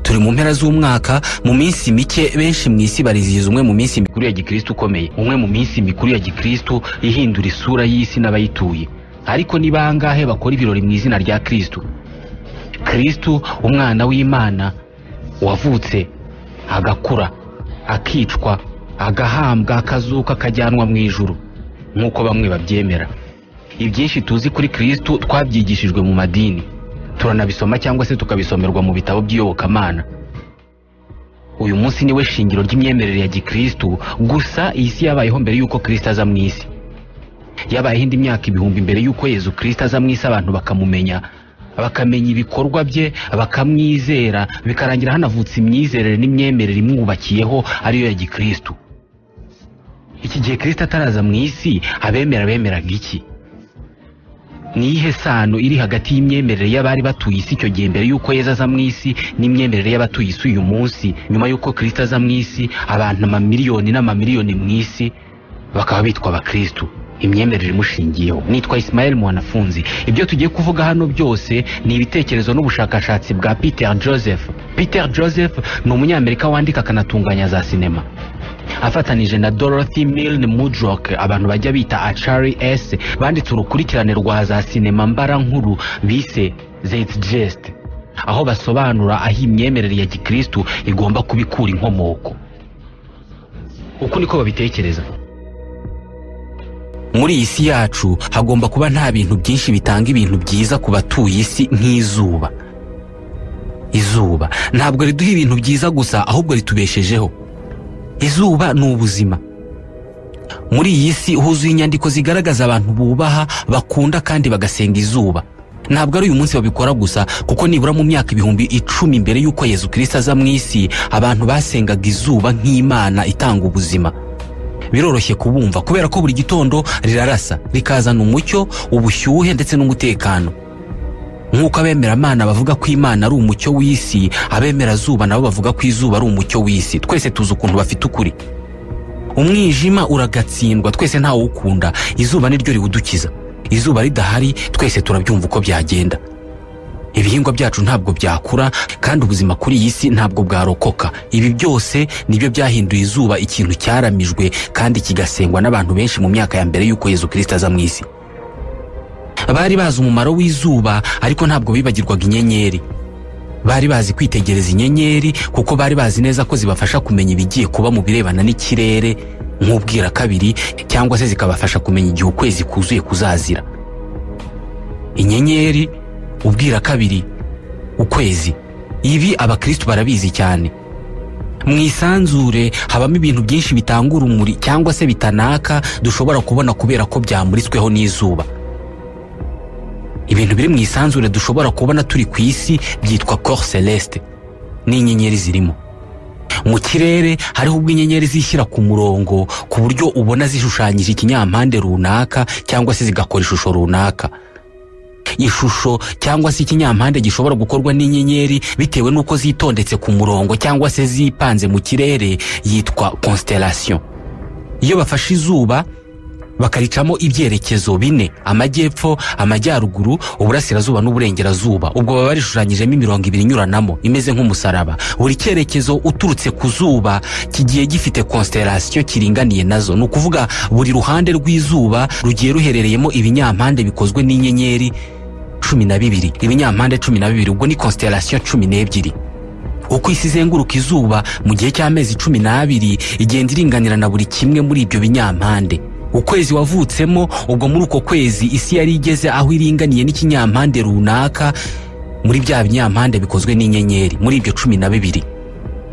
turi mu mpera z'umwaka mu minsi mike benshi mu isi barizihiza umwe mu minsi mikuru ya gikristo ukomeye umwe mu minsi mikuru ya gikristo ihindura isura y'isi n'abayituye ariko ni bangahe bakora ibirori mu izina rya kristo kristo umwana w'imana wavutse agakura akicwa agahambwa akazuka akajyanwa mu ijuru nk'uko bamwe babyemera ibyinshi tuzi kuri kristo twabyigishijwe mu madini turanabisoma cyangwa se tukabisomerwa mu bitabo by'iyobokamana uyu munsi niwe shingiro ry'imyemerere ya gikristo gusa iyi si yabayeho mbere y'uko kristo aza mu isi yabayeho indi myaka ibihumbi mbere y'uko yezu kristo aza mu isi abantu bakamumenya bakamenya ibikorwa bye bakamwizera bikarangira hanavutse imyizerere n'imyemerere imwubakiyeho ariyo ya gikristo iki gihe kristo ataraza mu isi abemera bemeraga iki ni iyihe sano iri hagati y'imyemerere y'abari batuye isi icyo gihe mbere y'uko yezu aza mu isi n'imyemerere y'abatuye isi uyu munsi nyuma y'uko kristo aza mu isi abantu amamiliyoni n'amamiliyoni mu isi bakaba bitwa abakristo imyemerere imushingiyeho nitwa isimayeli muwanafunzi ibyo tugiye kuvuga hano byose ni ibitekerezo n'ubushakashatsi bwa peter joseph peter joseph ni umunyamerika wandika akanatunganya za sinema afatanije na dorothy milne mudrock abantu bajya bita achari s banditse urukurikirane rwa za sinema mbara nkuru bise zeti jest aho basobanura aho imyemerere ya gikristu igomba kuba ikura inkomoko uku niko babitekereza muri iyi si yacu hagomba kuba nta bintu byinshi bitanga ibintu byiza ku batuye isi nk'izuba izuba ntabwo riduha ibintu byiza gusa ahubwo ritubeshejeho izuba ni ubuzima muri iyi si huzuye inyandiko zigaragaza abantu bubaha bakunda kandi bagasenga izuba ntabwo ari uyu munsi babikora gusa kuko nibura mu myaka ibihumbi icumi mbere y'uko yezu kirisita aza mu isi abantu basengaga izuba nk'imana itanga ubuzima biroroshye kubumva kubera ko buri gitondo rirarasa rikazana umucyo ubushyuhe ndetse n'umutekano nk'uko abemeramana bavuga ko imana ari umucyo w'isi abemera zuba nabo bavuga ko izuba ari umucyo w'isi twese tuzi ukuntu bafite ukuri umwijima uragatsindwa twese ntawukunda izuba niryo riwudukiza izuba ridahari twese turabyumva uko byagenda ibihingwa byacu ntabwo byakura kandi ubuzima kuri iyi si ntabwo bwarokoka ibi byose nibyo byahinduye izuba ikintu cyaramijwe kandi kigasengwa n'abantu benshi mu myaka ya mbere y'uko yezu kirisita aza mu isi bari bazi umumaro w'izuba ariko ntabwo bibagirwaga inyenyeri bari bazi kwitegereza inyenyeri kuko bari bazi neza ko zibafasha kumenya ibigiye kuba mu birebana n'ikirere nk'ubwira kabiri cyangwa se zikabafasha kumenya igihe ukwezi kuzuye kuzazira inyenyeri ubwira kabiri ukwezi ibi abakristo barabizi cyane mu isanzure habamo ibintu byinshi bitanga urumuri cyangwa se bitanaka dushobora kubona kubera ko byamuritsweho n'izuba ibintu biri mu isanzure dushobora kubona turi ku isi byitwa cor celeste n'inyenyeri zirimo mu kirere hariho ubwo inyenyeri zishyira ku murongo ku buryo ubona zishushanyije ikinyampande runaka cyangwa se zigakora ishusho runaka ishusho cyangwa se ikinyampande gishobora gukorwa n'inyenyeri bitewe n'uko zitondetse ku murongo cyangwa se zipanze mu kirere yitwa constellation iyo bafashe izuba bakaricamo ibyerekezo bine amajyepfo amajyaruguru uburasirazuba n'uburengerazuba ubwo baba barishushanyijemo imirongo ibiri inyuranamo imeze nk'umusaraba buri cyerekezo uturutse ku zuba kigiye gifite constellation kiringaniye nazo ni ukuvuga buri ruhande rw'izuba rugiye ruherereyemo ibinyampande bikozwe n'inyenyeri cumi na bibiri ibinyampande cumi na bibiri ubwo ni constellation cumi n'ebyiri uko isi izenguruka izuba mu gihe cy'amezi cumi n'abiri igenda iringanira na buri kimwe muri ibyo binyampande ukwezi wavutsemo ubwo muri uko kwezi isi yari igeze aho iringaniye n'ikinyampande runaka muri bya binyampande bikozwe n'inyenyeri muri ibyo cumi na bibiri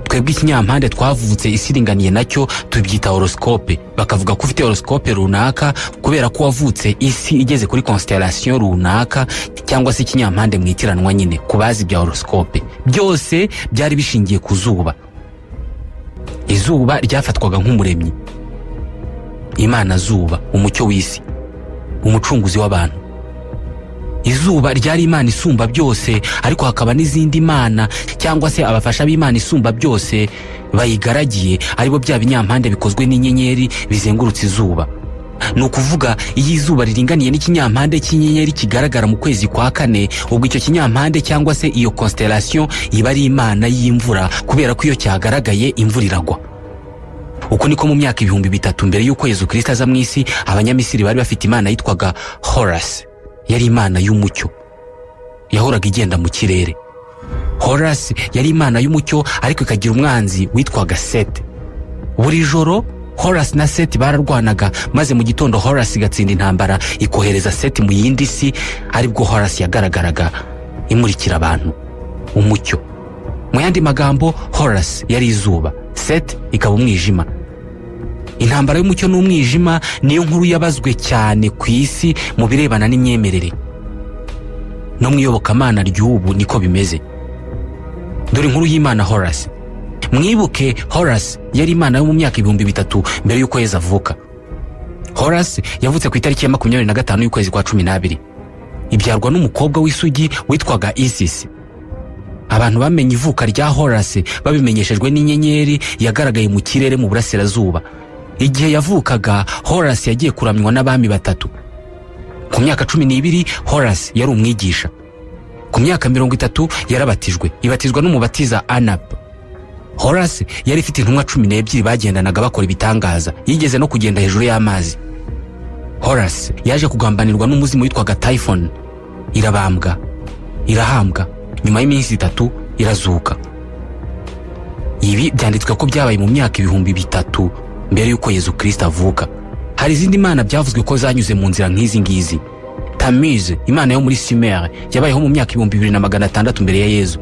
twebwe ikinyampande twavutse isi iringaniye nacyo tubyita horoscope bakavuga ko ufite horoscope runaka kubera ko wavutse isi igeze kuri constellation runaka cyangwa se ikinyampande mu itiranwa nyine ku bazi bya horoscope byose byari bishingiye ku zuba izuba ryafatwaga nk'umuremyi imana zuba umucyo w'isi umucunguzi w'abantu izuba ryari imana isumba byose ariko hakaba n'izindi mana cyangwa se abafasha b'imana isumba byose bayigaragiye aribo bya binyampande bikozwe n'inyenyeri bizengurutse izuba ni ukuvuga iyo izuba riringaniye n'ikinyampande cy'inyenyeri kigaragara mu kwezi kwa kane ubwo icyo kinyampande cyangwa se iyo constellation iba ari imana y'imvura kubera ko iyo cyagaragaye imvura iragwa uko niko mu myaka ibihumbi bitatu mbere y'uko yezu kirisita aza mu isi abanyamisiri bari bafite imana yitwaga horasi yari imana y'umucyo yahoraga igenda mu kirere horasi yari imana y'umucyo ariko ikagira umwanzi witwaga sete buri joro horasi na seti bararwanaga maze mu gitondo horasi igatsinda intambara ikohereza seti mu yindi si aribwo horasi yagaragaraga imurikira abantu umucyo mu yandi magambo horasi yari izuba seti ikaba umwijima intambara y'umucyo n'umwijima niyo nkuru yabazwe cyane ku isi mu birebana n'imyemerere no mu iyobokamana ry'ubu niko bimeze dore inkuru y'imana horasi mwibuke horasi yari imana yo mu myaka ibihumbi bitatu mbere y'uko yezu avuka horasi yavutse ku itariki ya makumyabiri na gatanu y'ukwezi kwa cumi n'abiri ibyarwa n'umukobwa w'isugi witwaga isisi abantu bamenye ivuka rya horasi babimenyeshejwe n'inyenyeri yagaragaye mu kirere mu burasirazuba igihe yavukaga horasi yagiye kuramywa n'abami batatu ku myaka cumi n'ibiri horasi yari umwigisha ku myaka mirongo itatu yarabatijwe ibatizwa n'umubatiza anapu horasi yari ifite intumwa cumi n'ebyiri bagendanaga bakora ibitangaza yigeze no kugenda hejuru y'amazi horasi yaje kugambanirwa n'umuzimu witwaga tayifoni irabambwa irahambwa nyuma y'iminsi itatu irazuka ibi byanditswe ko byabaye mu myaka ibihumbi bitatu mbere y'uko yezu kirisita avuka hari izindi mana byavuzwe ko zanyuze mu nzira nk'izi ngizi tamize imana yo muri simere yabayeho mu myaka ibihumbi bibiri na magana atandatu mbere ya yezu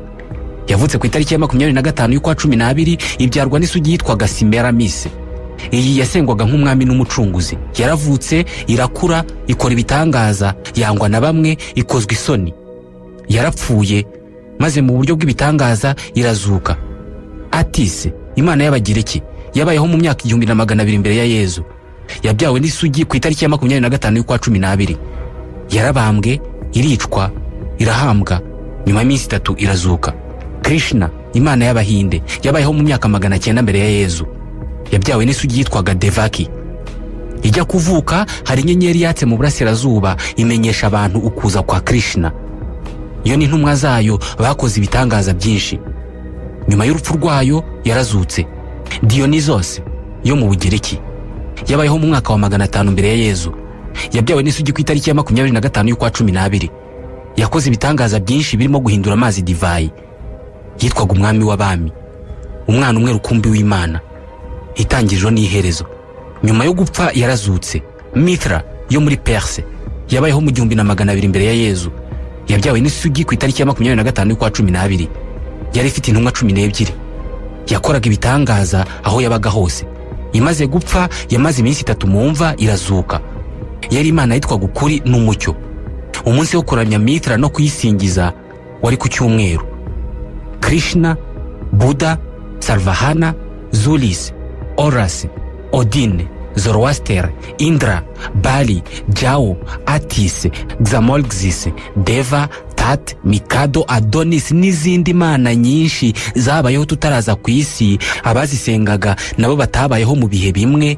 yavutse ku itariki ya makumyabiri na gatanu y'ukwa cumi n'abiri ibyarwa n'isugi yitwaga simeramise iyi yasengwaga nk'umwami n'umucunguzi yaravutse irakura ikora ibitangaza yangwa na bamwe ikozwa isoni yarapfuye maze mu buryo bw'ibitangaza irazuka atise imana y'abagiriki yabayeho mu myaka igihumbi na magana abiri mbere ya yezu yabyawe n'isugi ku itariki ya makumyabiri na gatanu y'ukwa cumi n'abiri yarabambwe iricwa irahambwa nyuma y'iminsi itatu irazuka krishna imana y'abahinde yabayeho mu myaka magana cyenda mbere ya yezu yabyawe n'isugi yitwaga devaki ijya kuvuka hari inyenyeri yatse mu burasirazuba imenyesha abantu ukuza kwa krishna iyo n'intumwa zayo bakoze ibitangaza byinshi nyuma y'urupfu rwayo yarazutse diyonizose yo mu bugereki yabayeho mu mwaka wa magana atanu mbere ya yezu yabyawe n'isugi ku itariki ya makumyabiri na gatanu y'ukwa cumi n'abiri yakoze ibitangaza byinshi birimo guhindura amazi divayi yitwaga umwami w'abami umwana umwe rukumbi w'imana itangiriro n'iherezo nyuma yo gupfa yarazutse mithra yo muri perse yabayeho mu gihumbi na magana abiri mbere ya yezu yabyawe n'isugi ku itariki ya makumyabiri na gatanu y'ukwa cumi n'abiri yari ifite intumwa cumi n'ebyiri yakoraga ibitangaza aho yabaga hose imaze gupfa yamaze iminsi itatu mu mva irazuka yari imana yitwaga ukuri n'umucyo umunsi wo kuramya mitra no kuyisingiza wari ku cyumweru krishna buda sarvahana zulis oras odin zoroaster indra bali jao atis xamolxis deva tat mikado adonis n'izindi mana nyinshi zabayeho tutaraza ku isi abazisengaga nabo batabayeho mu bihe bimwe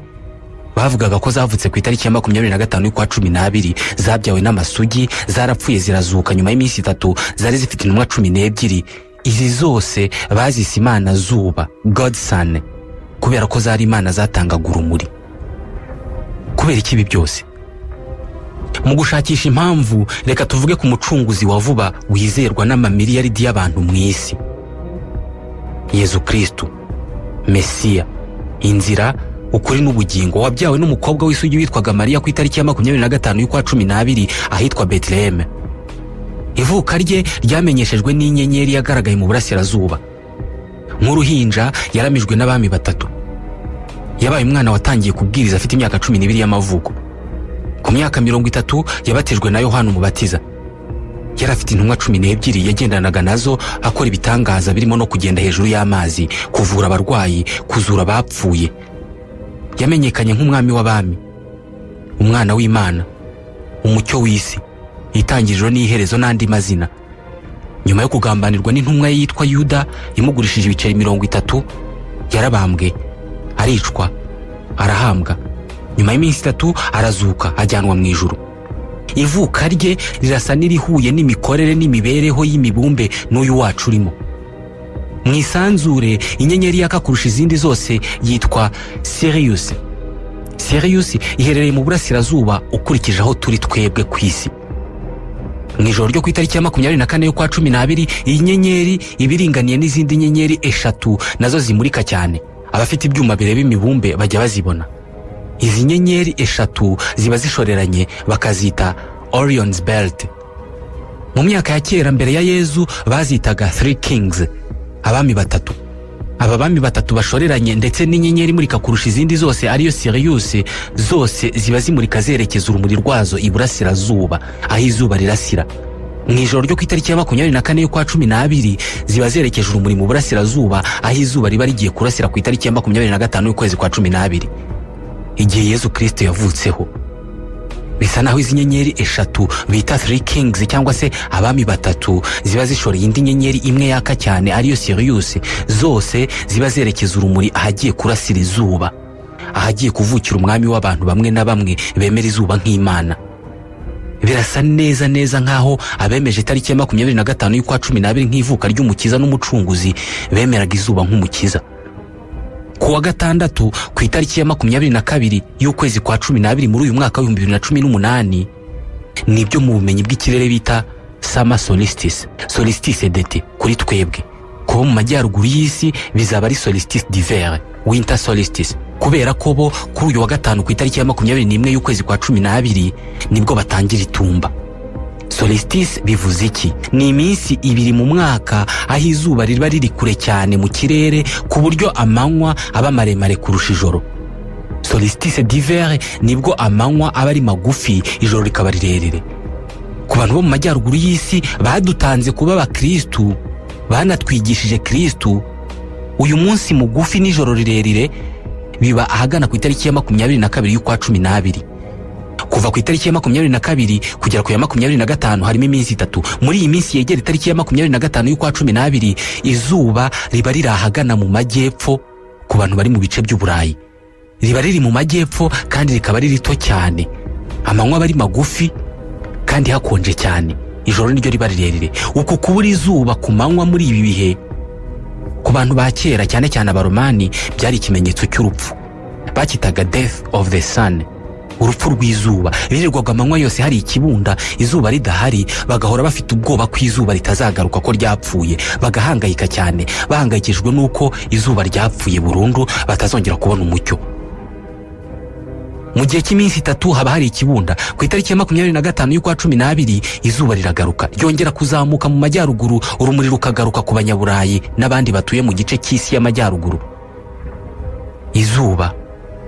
bavugaga ko zavutse ku itariki ya makumyabiri na gatanu y'ukwa cumi n'abiri zabyawe n'amasugi zarapfuye zirazuka nyuma y'iminsi itatu zari zifite intumwa cumi n'ebyiri izi zose bazise imana zuba godson kubera ko zari imana zatangaga urumuri kubera iki ibi byose mu gushakisha impamvu reka tuvuge ku mucunguzi wa vuba wizerwa n'amamiliyaridi y'abantu mu isi yezu kirisitu mesiya inzira ukuri n'ubugingo wabyawe n'umukobwa w'isugi witwaga mariya ku itariki ya makumyabiri na gatanu y'ukwa cumi n'abiri ahitwa beteleheme ivuka rye ryamenyeshejwe n'inyenyeri yagaragaye mu burasirazuba nk'uruhinja yaramijwe n'abami batatu yabaye umwana watangiye kubwiriza afite imyaka cumi n'ibiri y'amavuko ku myaka mirongo itatu yabatijwe na yohani umubatiza yari afite intumwa cumi n'ebyiri yagendanaga nazo akora ibitangaza birimo no kugenda hejuru y'amazi kuvura abarwayi kuzura abapfuye yamenyekanye nk'umwami w'abami umwana w'imana umucyo w'isi itangiriro n'iherezo n'andi mazina nyuma yo kugambanirwa n'intumwa ye yitwa yuda imugurishije ibiceri mirongo itatu yarabambwe aricwa arahambwa nyuma y'iminsi itatu arazuka ajyanwa mu ijuru ivuka rye rirasa n'irihuye n'imikorere n'imibereho y'imibumbe n'uyu wacu urimo mu isanzure inyenyeri yaka kurusha izindi zose yitwa siriyusi siriyusi iherereye mu burasirazuba ukurikije aho turi twebwe ku isi mu ijoro ryo ku itariki ya makumyabiri na kane y'ukwa cumi n'abiri iyi nyenyeri iba iringaniye n'izindi nyenyeri eshatu nazo zimurika cyane abafite ibyuma bireba imibumbe bajya bazibona izi nyenyeri eshatu ziba zishoreranye bakazita orion's belt mu myaka ya kera mbere ya yezu bazitaga three kings abami batatu aba bami batatu bashoreranye ndetse n'inyenyeri imurika kurusha izindi zose ariyo siriyusi zose ziba zimurika zerekeza urumuri rwazo iburasirazuba aho izuba rirasira mu ijoro ryo ku itariki ya makumyabiri na kane y'ukwa cumi n'abiri ziba zerekeje urumuri mu burasirazuba aho izuba riba rigiye kurasira ku itariki ya makumyabiri na gatanu y'ukwezi kwa cumi n'abiri igihe yezu kirisito yavutseho bisa naho izi nyenyeri eshatu bita three kings cyangwa se abami batatu ziba zishoreye indi nyenyeri imwe yaka cyane ariyo siriyusi zose ziba zerekeza urumuri ahagiye kurasira izuba ahagiye kuvukira umwami w'abantu bamwe na bamwe bemera izuba nk'imana birasa neza neza nk'aho abemeje itariki ya makumyabiri na gatanu y'ukwa cumi n'abiri nk'ivuka ry'umukiza n'umucunguzi bemeraga izuba nk'umukiza ku wa gatandatu ku itariki ya makumyabiri na kabiri y'ukwezi kwa cumi n'abiri muri uyu mwaka w'ibihumbi bibiri na cumi n'umunani nibyo mu bumenyi bw'ikirere bita sama solistise solistise dete kuri twebwe kuba mu majyaruguru y'isi bizaba ari solistise divere winter solistise kubera ko bo kuri uyu wa gatanu ku itariki ya makumyabiri n'imwe y'ukwezi kwa cumi n'abiri nibwo batangira itumba solistise bivuze iki ni iminsi ibiri mu mwaka aho izuba riba riri kure cyane mu kirere ku buryo amanywa aba maremare kurusha ijoro solistise divere nibwo amanywa aba ari magufi ijoro rikaba rirerire ku bantu bo mu majyaruguru y'isi badutanze kuba abakirisitu banatwigishije kirisitu uyu munsi mugufi n'ijoro rirerire biba ahagana ku itariki ya makumyabiri na kabiri y'ukwa cumi n'abiri kuva ku itariki ya makumyabiri na kabiri kugera ku ya makumyabiri na gatanu harimo iminsi itatu muri iyi minsi yegera itariki ya makumyabiri na gatanu y'ukwa cumi n'abiri izuba riba riri ahagana mu majyepfo ku bantu bari mu bice by'uburayi riba riri mu majyepfo kandi rikaba ari rito cyane amanywa aba ari magufi kandi hakonje cyane ijoro niryo riba rirerire uku kubura izuba ku manywa muri ibi bihe ku bantu ba kera cyane cyane abaromani byari ikimenyetso cy'urupfu bakitaga death of the sun urupfu rw'izuba birirwaga amanywa yose hari ikibunda izuba ridahari bagahora bafite ubwoba ko izuba ritazagaruka ko ryapfuye bagahangayika cyane bahangayikijwe n'uko izuba ryapfuye burundu batazongera kubona umucyo mu gihe cy'iminsi itatu haba hari ikibunda ku itariki ya makumyabiri na gatanu y'ukwa cumi n'abiri izuba riragaruka ryongera kuzamuka mu majyaruguru urumuri rukagaruka ku banyaburayi n'abandi batuye mu gice cy'isi y'amajyaruguru izuba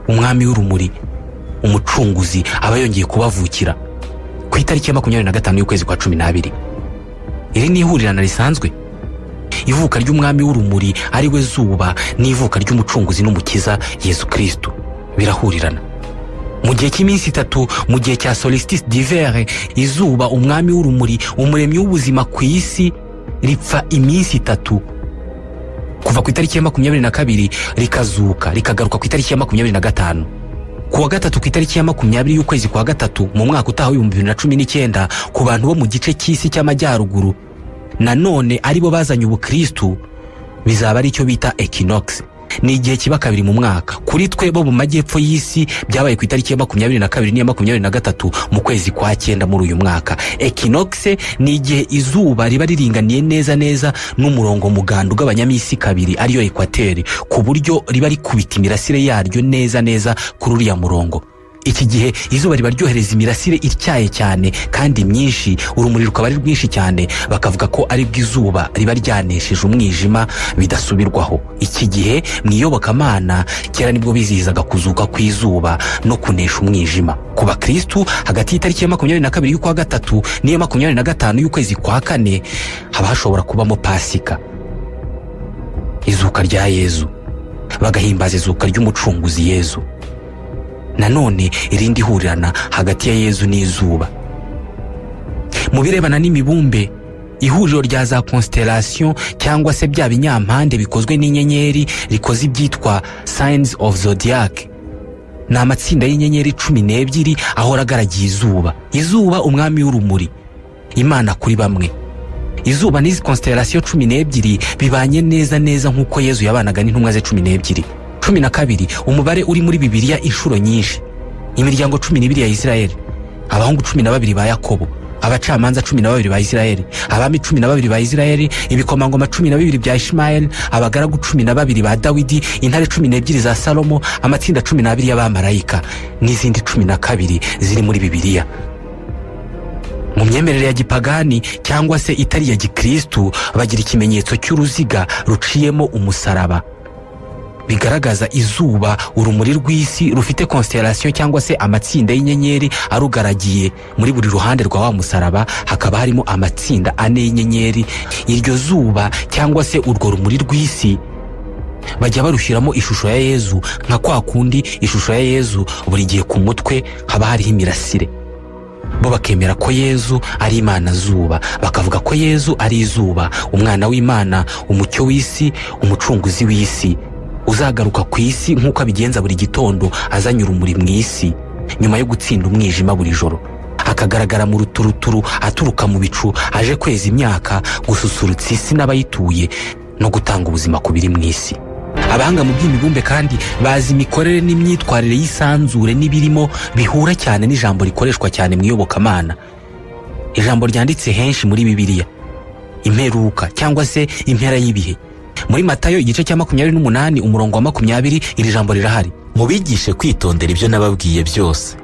umwami w'urumuri umucunguzi aba yongeye kubavukira ku itariki ya makumyabiri na gatanu y'ukwezi kwa cumi n'abiri iri ni ihurirana risanzwe ivuka ry'umwami w'urumuri ari we zuba n'ivuka ry'umucunguzi n'umukiza yezu kirisitu birahurirana mu gihe cy'iminsi itatu mu gihe cya solistise divere izuba umwami w'urumuri umuremyi w'ubuzima ku isi ripfa iminsi itatu kuva ku itariki ya makumyabiri na kabiri rikazuka rikagaruka ku itariki ya makumyabiri na gatanu ku wa gatatu ku itariki ya makumyabiri y'ukwezi kwa gatatu mu mwaka utaha w'ibihumbi bibiri na cumi n'icyenda ku bantu bo mu gice cy'isi cy'amajyaruguru nanone aribo bazanye ubukirisitu bizaba ari icyo bita equinox ni igihe kiba kabiri mu mwaka kuri twe bo mu majyepfo y'isi byabaye ku itariki ya makumyabiri na kabiri n'iya makumyabiri na gatatu mu kwezi kwa cyenda muri uyu mwaka equinox ni igihe izuba riba riringaniye neza neza n'umurongo muganda ugabanyamisi kabiri ariyo ekwateri ku buryo riba rikubita imirasire yaryo neza neza kuri uriya murongo iki gihe izuba riba ryohereza imirasire ityaye cyane kandi myinshi urumuri rukaba ari rwinshi cyane bakavuga ko ari bw'izuba riba ryanesheje umwijima bidasubirwaho iki gihe mu iyobokamana kera nibwo bizihizaga kuzuka kw'izuba no kunesha umwijima ku bakirisitu hagati y'itariki ya makumyabiri na kabiri y'ukwa gatatu n'iya makumyabiri na gatanu y'ukwezi kwa kane haba hashobora kubamo pasika izuka rya yezu bagahimbaza izuka ry'umucunguzi yezu nanone irindi hurirana hagati ya yezu n'izuba mu birebana n'imibumbe ihuriro rya za constellation cyangwa se bya binyampande bikozwe n'inyenyeri rikoze ibyitwa signs of zodiac ni amatsinda y'inyenyeri cumi n'ebyiri ahora agaragiye izuba izuba umwami w'urumuri imana kuri bamwe izuba n'izi konsitarasiyo cumi n'ebyiri bibanye neza neza nk'uko yezu yabanaga n'intumwa ze cumi n'ebyiri cumi na kabiri umubare uri muri bibiliya inshuro nyinshi imiryango cumi n'ibiri ya isirayeli abahungu cumi na babiri ba yakobo abacamanza cumi na babiri ba isirayeli abami cumi na babiri ba isirayeli ibikomangoma cumi na bibiri bya ishimayeli abagaragu cumi na babiri ba dawidi intare cumi n'ebyiri za salomo amatsinda cumi n'abiri y'abamarayika n'izindi cumi na kabiri ziri muri bibiliya mu myemerere ya gipagani cyangwa se itari iya gikristu bagira ikimenyetso cy'uruziga ruciyemo umusaraba bigaragaza izuba urumuri rw'isi rufite konsitarasiyo cyangwa se amatsinda y'inyenyeri arugaragiye muri buri ruhande rwa wa musaraba hakaba harimo amatsinda ane y'inyenyeri iryo zuba cyangwa se urwo rumuri rw'isi bajya barushyiramo ishusho ya yezu nka kwa kundi ishusho ya yezu buri gihe ku mutwe haba hariho imirasire bo bakemera ko yezu ari imana zuba bakavuga ko yezu ari izuba umwana w'imana umucyo w'isi umucunguzi w'isi uzagaruka ku isi nk'uko abigenza buri gitondo azanye urumuri mu isi nyuma yo gutsinda umwijima buri joro akagaragara mu ruturuturu aturuka mu bicu aje kweza imyaka gususurutsa isi n'abayituye no gutanga ubuzima ku biri mu isi abahanga mu by'imibumbe kandi bazi imikorere n'imyitwarire y'isanzure n'ibirimo bihura cyane n'ijambo rikoreshwa cyane mu iyobokamana ijambo ryanditse henshi muri bibiliya imperuka cyangwa se impera y'ibihe muri matayo igice cya makumyabiri n'umunani umurongo wa makumyabiri iri jambo rirahari mubigishe kwitondera ibyo nababwiye byose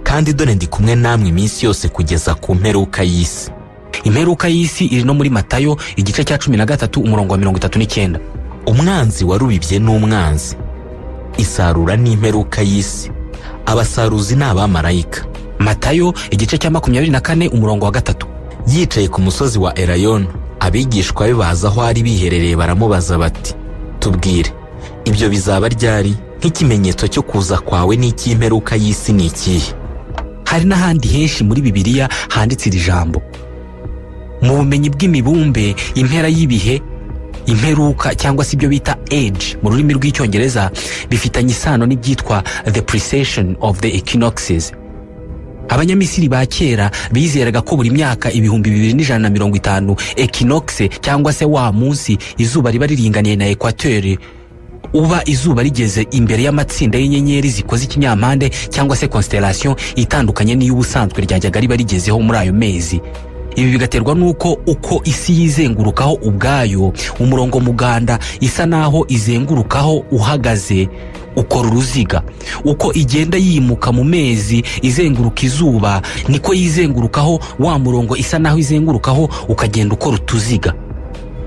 kandi dore ndi kumwe namwe iminsi yose kugeza ku mperuka y'isi imperuka y'isi iri no muri matayo igice cya cumi na gatatu umurongo wa mirongo itatu n'icyenda umwanzi warubibye n'umwanzi isarura n'imperuka y'isi abasaruzi ni abamarayika matayo igice cya makumyabiri na kane umurongo wa gatatu yicaye ku musozi wa erayoni abigishwa be baza aho ari biherereye baramubaza bati tubwire ibyo bizaba ryari nk'ikimenyetso cyo kuza kwawe n'icy'imperuka y'isi ni ikihe hari n'ahandi henshi muri bibiliya handitse iri jambo mu bumenyi bw'imibumbe impera y'ibihe imperuka cyangwa se ibyo bita age mu rurimi rw'icyongereza bifitanye isano n'ibyitwa the precession of the equinoxes abanyamisiri ba kera bizeraga ko buri myaka ibihumbi bibiri n'ijana na mirongo itanu equinoxe cyangwa se wa munsi izuba riba riringaniye na ekwateri uba izuba rigeze imbere y'amatsinda y'inyenyeri zikoze ikinyampande cyangwa se konsitarasiyo itandukanye n'iy'ubusanzwe ryajyaga riba rigezeho muri ayo mezi ibi bigaterwa n'uko uko isi yizengurukaho ubwayo umurongo muganda isa naho izengurukaho uhagaze ukora uruziga uko igenda yimuka mu mezi izenguruka izuba niko yizengurukaho wa murongo isa naho izengurukaho ukagenda ukora utuziga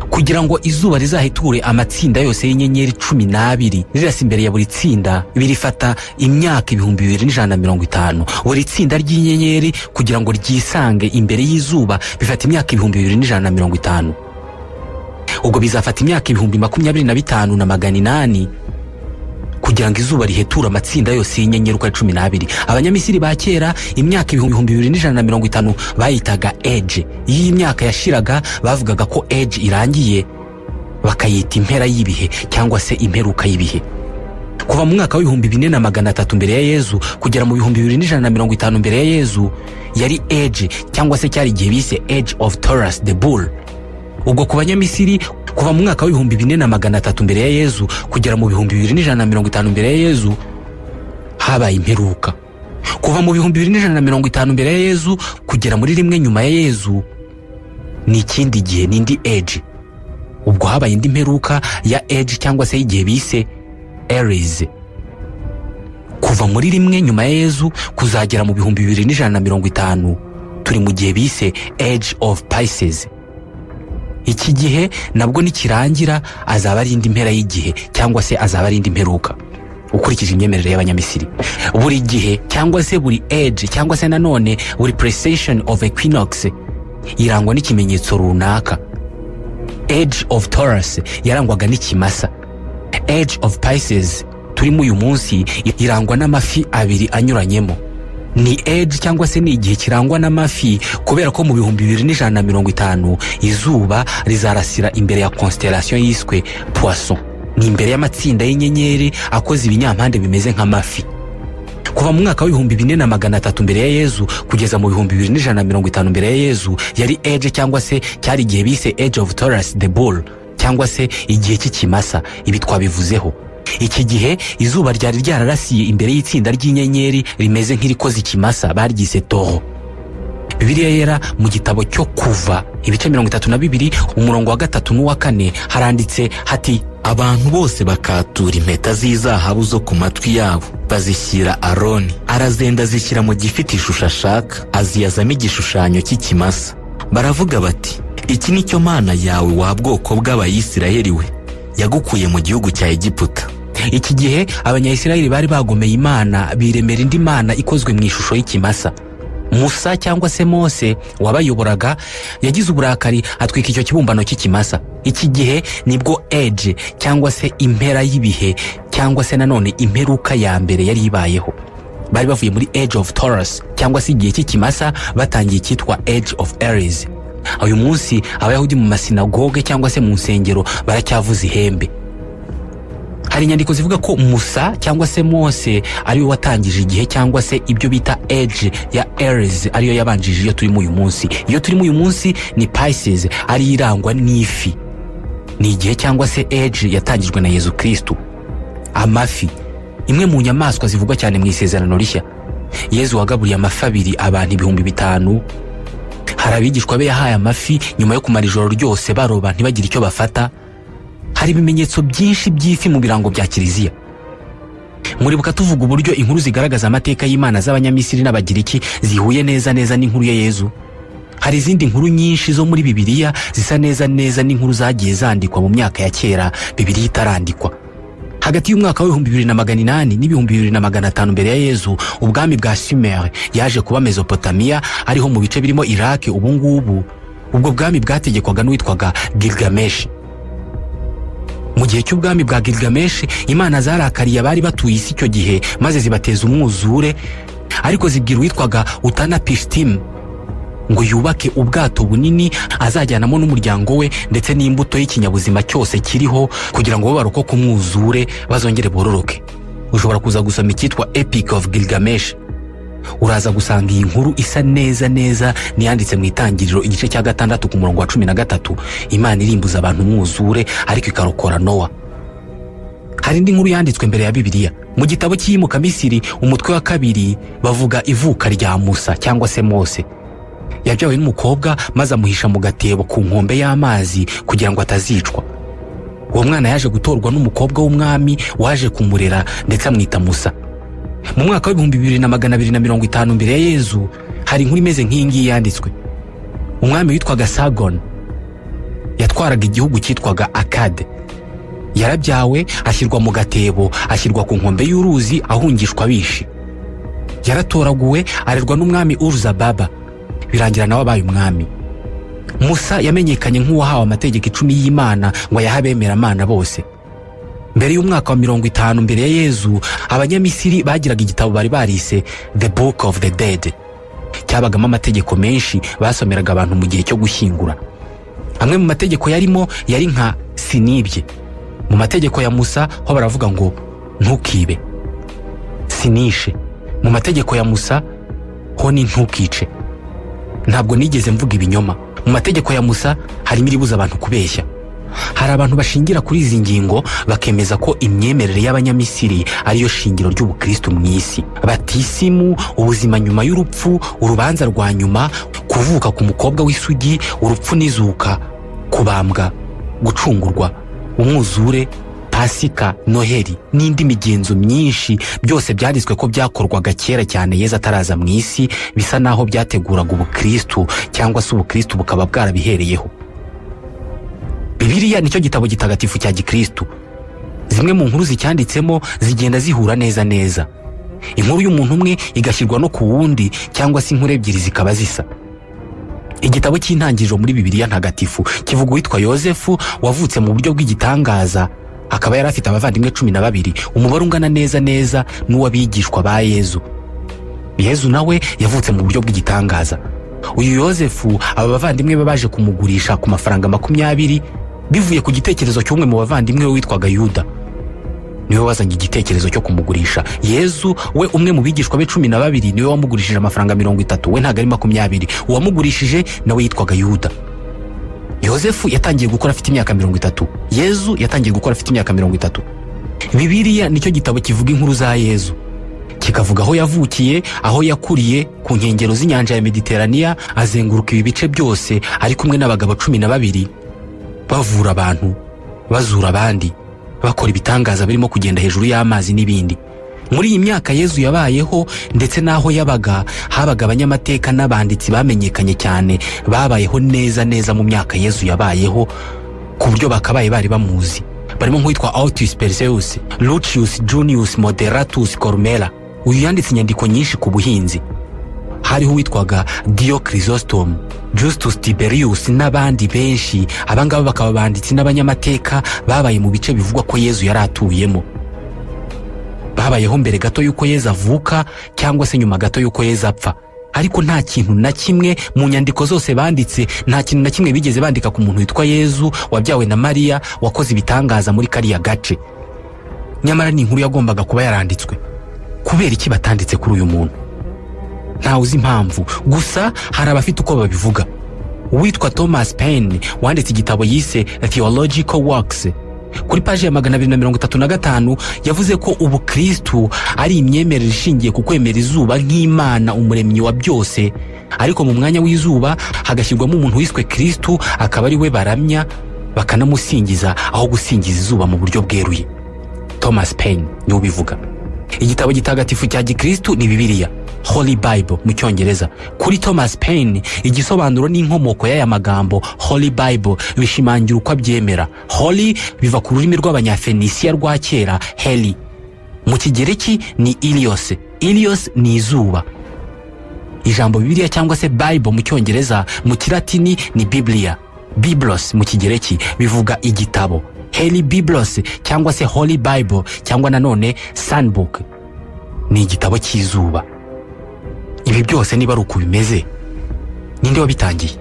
kugira ngo izuba rizahiture amatsinda yose y'inyenyeri cumi n'abiri rirasa imbere ya buri tsinda birifata imyaka ibihumbi bibiri n'ijana na mirongo itanu buri tsinda ry'inyenyeri kugira ngo ryisange imbere y'izuba bifata imyaka ibihumbi bibiri n'ijana na mirongo itanu ubwo bizafata imyaka ibihumbi makumyabiri na bitanu na magana inani kugira ngo izuba riheture amatsinda yose y'inyenyeri uko ari cumi n'abiri abanyamisiri ba kera imyaka ibihumbi bibiri n'ijana na mirongo itanu bayitaga eje iyo imyaka yashiraga bavugaga ko eje irangiye bakayita impera y'ibihe cyangwa se imperuka y'ibihe kuva mu mwaka w'ibihumbi bine na magana atatu mbere ya yezu kugera mu bihumbi bibiri n'ijana na mirongo itanu mbere ya yezu yari eje cyangwa se cyari igihe bise eje of torus the bull ubwo ku banyamisiri kuva mu mwaka w'ibihumbi bine na magana atatu mbere ya yezu kugera mu bihumbi bibiri n'ijana na mirongo itanu mbere ya yezu habaye imperuka kuva mu bihumbi bibiri n'ijana na mirongo itanu mbere ya yezu kugera muri rimwe nyuma ya yezu ni ikindi gihe ni indi eji ubwo habaye indi mperuka ya eji cyangwa se y'igihe bise erize kuva muri rimwe nyuma ya yezu kuzagera mu bihumbi bibiri n'ijana na mirongo itanu turi mu gihe bise eji ofu payisezi iki gihe nabwo nikirangira azaba ari indi mpera y'igihe cyangwa se azaba ari indi mperuka ukurikije imyemerere y'abanyamisiri buri gihe cyangwa se buri age cyangwa se nanone buri precession of equinox irangwa n'ikimenyetso runaka age of taurus yarangwaga n'ikimasa age of pisces turimo uyu munsi irangwa n'amafi abiri anyuranyemo ni age cyangwa se ni igihe kirangwa n'amafi kubera ko mu bihumbi bibiri n'ijana na mirongo itanu izuba rizarasira imbere ya konsitarasiyo yiswe puwaso ni imbere y'amatsinda y'inyenyeri akoze ibinyampande bimeze nk'amafi kuva mu mwaka w'ibihumbi bine na magana atatu mbere ya yezu kugeza mu bihumbi bibiri n'ijana na mirongo itanu mbere ya yezu yari age cyangwa se cyari igihe bise age of taurus the bull cyangwa se igihe cy'ikimasa ibi twabivuzeho iki gihe izuba ryari ryararasiye imbere y'itsinda ry'inyenyeri rimeze nk'irikoze ikimasa baryise toro bibiliya yera mu gitabo cyo kuva ibice mirongo itatu na bibiri umurongo wa gatatu n'uwa kane haranditse hati abantu bose bakatura impeta z'izahabu zo ku matwi yabo bazishyira aroni arazenda azishyira mu gifite ishusho ashaka aziyazamo igishushanyo cy'ikimasa baravuga bati iki ni cyo mana yawe wa bwoko bw'abayisiraheli we yagukuye mu gihugu cya egiputa iki gihe abanyayisiraheli bari bagomeye imana biremera indi mana ikozwe mu ishusho y'ikimasa musa cyangwa se mose wabayoboraga yagize uburakari atwika icyo kibumbano cy'ikimasa iki gihe nibwo age cyangwa se impera y'ibihe cyangwa se nanone imperuka ya mbere yari ibayeho bari bavuye muri age of taurus cyangwa se igihe cy'ikimasa batangiye icyitwa age of aries uyu munsi abayahudi mu masinagoge cyangwa se mu nsengero baracyavuza ihembe hari inyandiko zivuga ko musa cyangwa se mose ari we watangije igihe cyangwa se ibyo bita age ya aries ariyo yabanjije iyo turimo uyu munsi iyo turimo uyu munsi ni pisces ariyo irangwa n'ifi ni igihe cyangwa se age yatangijwe na yezu kirisitu amafi imwe mu nyamaswa zivugwa cyane mu isezerano rishya yezu wagaburiye amafi abiri abantu ibihumbi bitanu hari abigishwa be yahaye amafi nyuma yo kumara ijoro ryose baroba ntibagire icyo bafata hari ibimenyetso byinshi by'ifi mu birango bya kiliziya muribuka tuvuga uburyo inkuru zigaragaza amateka y'imana z'abanyamisiri n'abagiriki zihuye neza neza n'inkuru ya yezu hari izindi nkuru nyinshi zo muri bibiliya zisa neza neza n'inkuru zagiye zandikwa mu myaka ya kera bibiliya itarandikwa hagati y'umwaka w'ibihumbi bibiri na magana inani n'ibihumbi bibiri na magana atanu mbere ya yezu ubwami bwa simere yaje kuba mezopotamiya ariho mu bice birimo iraki ubu ngubu ubwo bwami bwategekwaga n'uwitwaga gilgameshi mu gihe cy'ubwami bwa gilgameshi imana zarakariye abari batuye isi icyo gihe maze zibateza umwuzure ariko zibwira uwitwaga utana pishitimu ngo yubake ubwato bunini azajyanamo n'umuryango we ndetse n'imbuto y'ikinyabuzima cyose kiriho kugira ngo bo barokoke umwuzure bazongere bororoke ushobora kuza gusoma icyitwa epic of gilgamesh uraza gusanga iyi nkuru isa neza neza niyanditse mu itangiriro igice cya gatandatu ku murongo wa cumi na gatatu imana irimbuza abantu umwuzure ariko ikarokora nowa hari indi nkuru yanditswe mbere ya bibiliya mu gitabo cy'iyimuka misiri umutwe wa kabiri bavuga ivuka rya musa cyangwa se mose yabyawe n'umukobwa maze amuhisha mu gatebo ku nkombe y'amazi kugira ngo atazicwa uwo mwana yaje gutorwa n'umukobwa w'umwami waje kumurera ndetse amwita musa mu mwaka w'ibihumbi bibiri na magana abiri na mirongo itanu mbere ya yezu hari inkuru imeze nk'iyi ngiyi yanditswe umwami witwaga sagon yatwaraga igihugu cyitwaga akade yarabyawe ashyirwa mu gatebo ashyirwa ku nkombe y'uruzi ahungishwa bishi yaratoraguwe arerwa n'umwami uruza baba birangira nawe abaye umwami musa yamenyekanye nk'uwahawe amategeko icumi y'imana ngo ayahe abemeramana bose mbere y'umwaka wa mirongo itanu mbere ya yezu abanyamisiri bagiraga igitabo bari barise the book of the dead cyabagamo amategeko menshi basomeraga abantu mu gihe cyo gushyingura amwe mu mategeko yarimo yari nka sinibye mu mategeko ya musa ho baravuga ngo ntukibe sinishe mu mategeko ya musa ho ni ntukice ntabwo nigeze mvuga ibinyoma mu mategeko ya musa harimo iribuza abantu kubeshya hari abantu bashingira kuri izi ngingo bakemeza ko imyemerere y'abanyamisiri ariyo shingiro ry'ubukristo mu isi batisimu ubuzima nyuma y'urupfu urubanza rwa nyuma kuvuka ku mukobwa w'isugi urupfu n'izuka kubambwa gucungurwa umwuzure pasika noheli n'indi migenzo myinshi byose byanditswe ko byakorwaga kera cyane yeza ataraza mu isi bisa n'aho byateguraga ubukristo cyangwa se ubukristo bukaba bwarabihereyeho bibiliya nicyo gitabo gitagatifu cya gikristu zimwe mu nkuru zicyanditsemo zigenda zihura neza neza inkuru y'umuntu umwe igashyirwa no ku wundi cyangwa se inkuru ebyiri zikaba zisa igitabo cy'intangiriro muri bibiliya ntagatifu kivuga uwitwa yosefu wavutse mu buryo bw'igitangaza akaba yari afite abavandimwe cumi na babiri umubare ungana neza neza n'uw'abigishwa ba yezu yezu nawe yavutse mu buryo bw'igitangaza uyu yosefu aba bavandimwe be baje kumugurisha ku mafaranga makumyabiri bivuye ku gitekerezo cy'umwe mu bavandimwe we witwaga yuda niwe wazanye igitekerezo cyo kumugurisha yezu we umwe mu bigishwa be cumi na babiri niwe wamugurishije amafaranga mirongo itatu we ntabwo ari makumyabiri uwamugurishije nawe yitwaga yuda yosefu yatangiye gukora afite imyaka mirongo itatu yezu yatangiye gukora afite imyaka mirongo itatu bibiriya nicyo gitabo kivuga inkuru za yezu kikavuga aho yavukiye aho yakuriye ku nkengero z'inyanja ya mediteraniya azenguruka ibi bice byose ari kumwe n'abagabo cumi na babiri bavura abantu bazura abandi bakora ibitangaza birimo kugenda hejuru y'amazi n'ibindi muri iyi myaka yezu yabayeho ndetse n'aho yabaga habaga abanyamateka n'abanditsi bamenyekanye cyane babayeho neza neza mu myaka yezu yabayeho ku buryo bakabaye bari bamuzi barimo nk'uwitwa autus perseus lucius junius moderatus cormera uyu yanditse inyandiko nyinshi ku buhinzi hariho uwitwaga dio chrysostom justus tiberius n'abandi benshi abangaba bakaba abanditsi n'abanyamateka babaye mu bice bivugwa ko yezu yari atuyemo babayeho mbere gato y'uko yezu avuka cyangwa se nyuma gato y'uko yezu apfa ariko nta kintu na kimwe mu nyandiko zose banditse nta kintu na kimwe bigeze bandika ku muntu witwa yezu wabyawe na mariya wakoze ibitangaza muri kariya gace nyamara ni inkuru yagombaga kuba yaranditswe kubera iki batanditse kuri uyu muntu ntawe uzi impamvu gusa hari abafite uko babivuga uwitwa thomas Paine wanditse igitabo yise theological works kuri paji ya magana abiri na mirongo itatu na gatanu yavuze ko ubukristu ari imyemerere ishingiye ku kwemera izuba nk'imana umuremyi wa byose ariko mu mwanya w'izuba hagashyirwamo umuntu wiswe kristu akaba ari we baramya bakanamusingiza aho gusingiza izuba mu buryo bweruye thomas Paine niwe ubivuga igitabo gitagatifu cya gikristu ni bibiliya holy bible mu cyongereza kuri thomas Paine igisobanuro n'inkomoko y'aya magambo holy bible bishimangira uko abyemera holy biva ku rurimi rw'abanyafenisiya rwa kera heli mu kigereki ni ilios ilios ni izuba ijambo bibiliya cyangwa se bible mu cyongereza mu kiratini ni biblia biblos mu kigereki bivuga igitabo heli biblos cyangwa se holy bible cyangwa nanone sunbook ni igitabo cy'izuba ibi byose niba ari uko bimeze ninde wabitangiye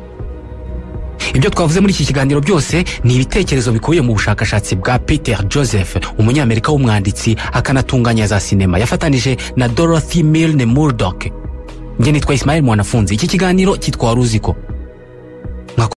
ibyo twavuze muri iki kiganiro byose ni ibitekerezo bikubiye mu bushakashatsi bwa peter joseph umunyamerika w'umwanditsi akanatunganya za sinema yafatanije na dorothy milne murdock njye nitwa isimayeli mwanafunzi iki kiganiro cyitwa waruziko